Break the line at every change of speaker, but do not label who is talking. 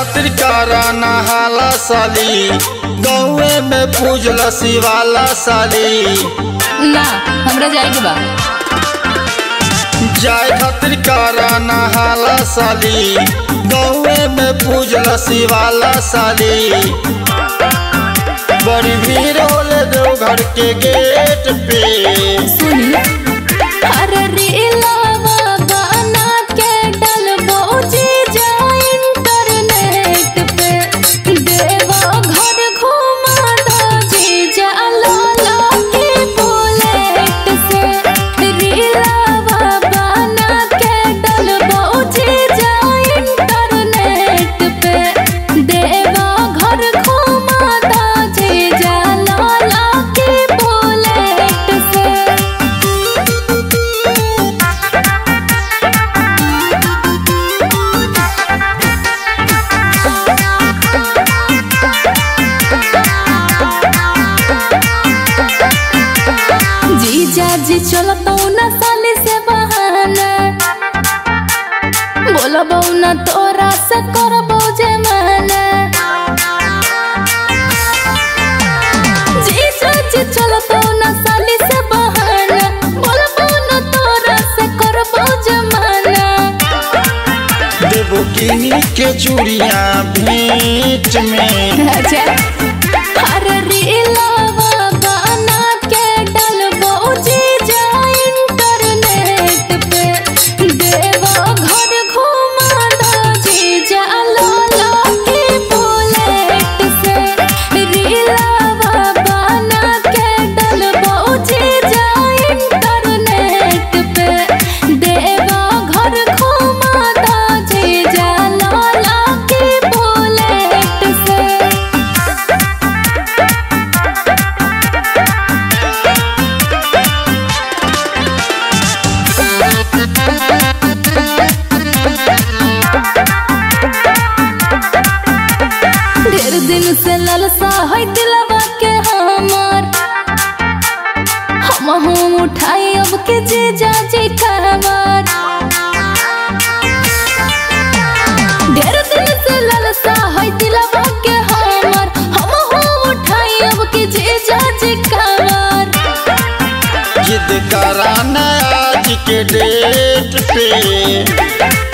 खातिर करा नहाला साली गौए में पूजला शिवाला साली
ना हमरा जाए के बा
जाय खातिर करा नहाला साली गौए में पूजला शिवाला साली बड़ी भीड़ होले देवघर के गेट पे
सुनी अरे रीलावा गाना के डलबो जी जा इंटरनेट पे देवा घर घुमा दो जी जा लाला के बुलेट से रीलावा गाना के डलबो जी जा इंटरनेट पे देवा घर घुमा दो जी जा लाला के बुलेट से जीजा जी चलो तो ना साली से बहाना बोलो ना तोरा से करबो जे माना जीजा जी चलो तो ना साली से बहाना बोलो ना तोरा से करबो जे माना
देवो किनी के चूड़िया भेंट में
अच्छा अरे रीलावा गाना के डलबो जी जा इंटरनेट पे देवा घर घुमा दो जी जा लाला के बुलेट से रीलावा गाना के डलबो जी जा इंटरनेट पे देवा घर घुमा दो जी जा लाला के बुलेट से ढेर दिन से ललसा है दिलवा के हमार हम हम उठाई अब के जे जाजी कहवार ढेर दिन से ललसा है दिलवा के हमार हम हम उठाई अब के जे जाजी कहवार
जिद करा आज के डेट पे